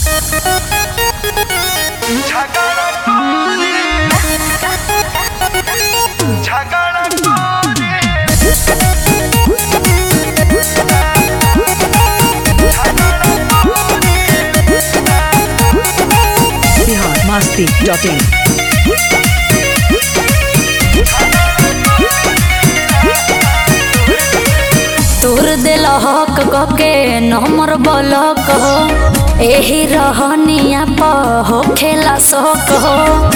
Bihar Masti dot in तोर दिल हक के नमर बलक हो एही रहनिया प हो खेला शौक हो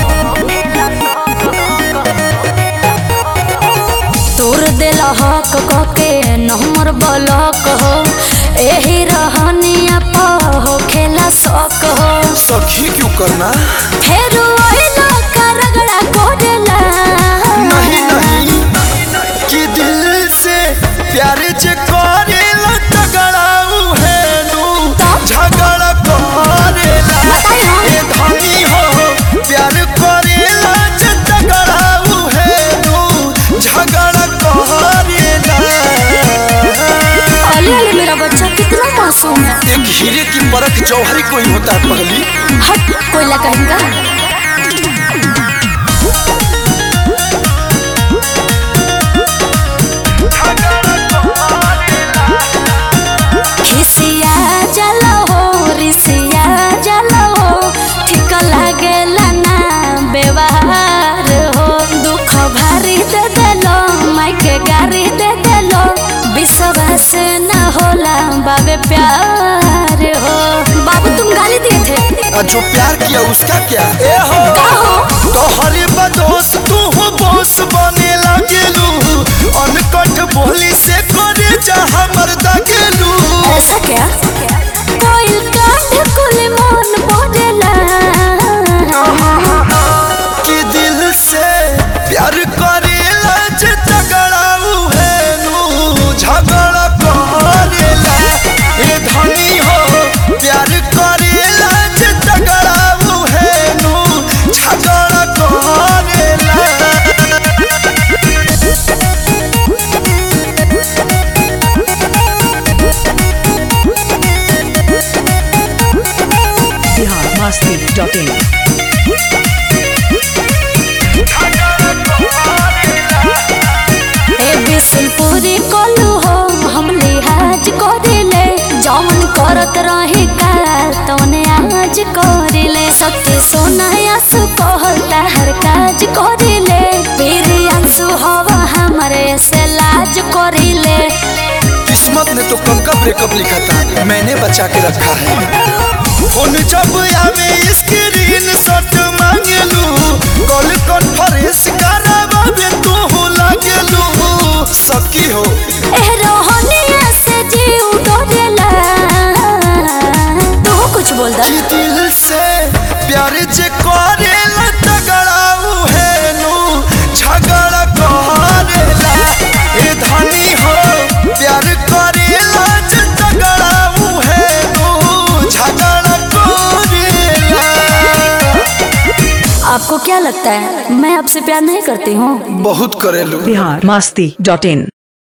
तोर दिल हक के नमर बलक हो एही रहनिया प हो खेला शौक हो सखी क्यों करना फेर ओइला का रगड़ा कोडेला नहीं नहीं कि दिल से प्यार जे करेला तगड़ाऊ है नू झगड़ा करेला बताई हाँ। ए धनी हो प्यार करेला जे तगड़ाऊ है नू झगड़ा करेला अली अली मेरा बच्चा कितना मासूम है एक हीरे की परख जौहरी कोई होता है पगली हट कोयला कहेगा खिसिया जलो हो रिसिया जलो हो ठीक लागेला ना व्यवहार हो दुख भारी दे देलो माइके गारी दे देलो विश्वास न होला बाबे प्यार हो बाबू तुम गाली दिए थे और जो प्यार किया उसका क्या ए हो का हो तोहरे बदोस तू हो बोस बने लगेलू अनकट बोली से करे जा हमर दगेलू ऐसा क्या कोई कांध कुल मन पड़ेला कि दिल से प्यार करेला जे तगड़ाऊ है नू झगड़ा करेला ए धनी हो प्यार करेला जे तगड़ाऊ है नू झगड़ा करेला बिहार मस्ती डॉट इन ए बिसल पूरी कोलू हो हम लिहाज करिले जौन करत रही काल तौने आज करिले सत्य सोना आंसू कहता हर काज करिले फिर आंसू हवा हमारे से लाज करिले किस्मत ने तो कब का ब्रेकअप लिखा था मैंने बचा के रखा है फोन जब आवे स्क्रीन शॉट मांगलू कॉल कॉन्फ्रेंस करावे तू हो लागलू सकी हो एह रोहनिया से जीव डरेला तू कुछ बोल दा कि दिल से प्यार जे करेला तगड़ाऊ है नू झगड़ा करेला ए धनी हो प्यार करेला जे तगड़ाऊ है नू झगड़ा करेला आपको क्या लगता है मैं आपसे प्यार नहीं करती हूँ बहुत करेलू बिहार मस्ती डॉट इन